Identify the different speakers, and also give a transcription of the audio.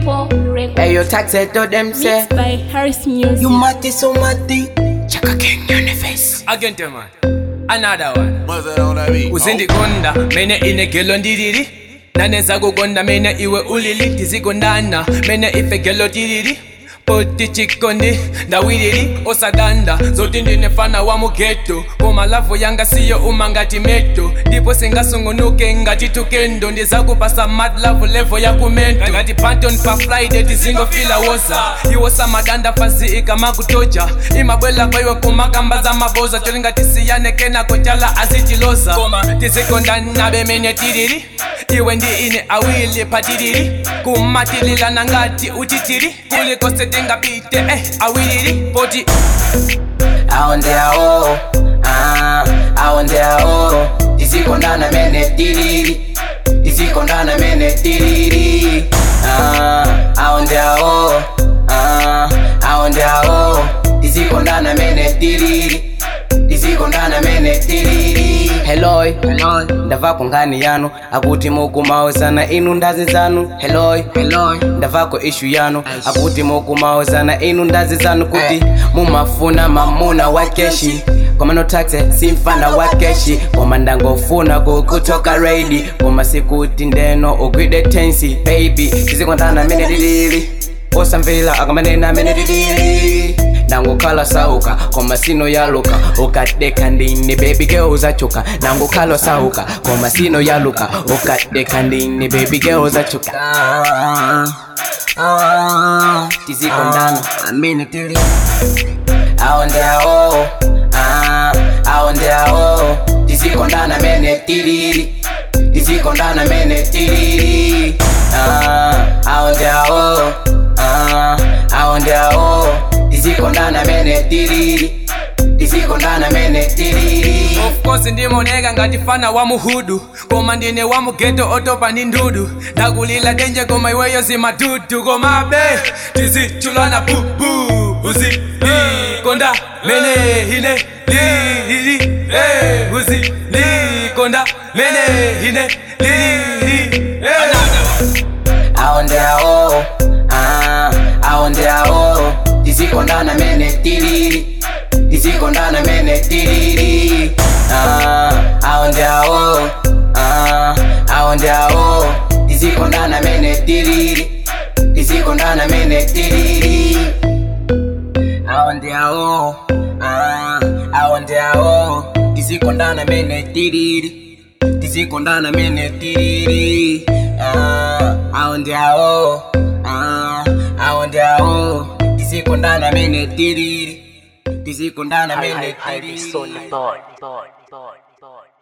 Speaker 1: M4 Records.
Speaker 2: Hey, you tax it to them say.
Speaker 1: Mixed by Harris Music.
Speaker 2: You mati so mati. Chaka King on the face.
Speaker 3: Again, man. Another one.
Speaker 4: Mother on that beat.
Speaker 3: uzindikonda mene inegelo ndiriri naneza kukonda mene iwe ulili tizikondana mene ife gelo tiriri poti chikondi ndawiriri osadanda zoti ndinefana wa mugeto komalavu yanga siyo uma ngati meto ndipo singasungunuke ngati tukendo ndizakupasa madlavu levo ya kumento ngati panton pa friday tizingofila woza iwosa madanda fasi ikamakutoja imabwela kwaiwe kumakamba za maboza cholinga tisiyane kenako chala azitiloza koma tizikondana bemene tiriri iwe ndi ine awili patiriri kumatililana ngati uchitiri kuliko setingapite eh, awiriri poti
Speaker 2: aondeao ah, aondeao tizikondana mene tiriri tizikondana mene tiriri ah, aondeao ah, aondeao tizikondana mene tiriri tizikondana mene tiriri heloi ndavako ngani yanu akuti mukumaozana inu ndazi zanu heloi ndavako ishu yanu akuti mukumaozana inu ndazi zanu kuti mumafuna mamuna wa keshi komano taxe simfana wa keshi koma ndangofuna kukutoka reidi koma sikuti ndeno ugwide tensi baby tizikondana mene lilili osamvera akamanena mene lilili nangokhala sauka koma sino yaluka ukadeka ndini baby girl uzachuka nangokhala sauka koma sino yaluka ukadeka ndini baby girl uzachuka tizikondana amene tili aondeao ah, aondeao tizikondana mene tilili tizikondana mene tilili ah, aondeao ah, aondeao tizikondana mene tilili tizikondana mene tilili
Speaker 3: of course ndimoneka ngati fana wa muhudu koma ndine wa mugeto otopa ndi ndudu ndakulila denje koma iweyo zimadudu koma be tizichulana bubu uzi konda mene hine lili eh, uzi konda mene hine lili
Speaker 2: aondeao ah, aondeao tizikondana mene tilili tizikondana mene tilili ah, aondeao ah, aondeao tizikondana mene tilili tizikondana mene tilili aondeao ah, aondeao tizikondana mene tilili tizikondana mene tilili ah, aondeao ah, aondeao tizikondana mene tilili tizikondana mene tilili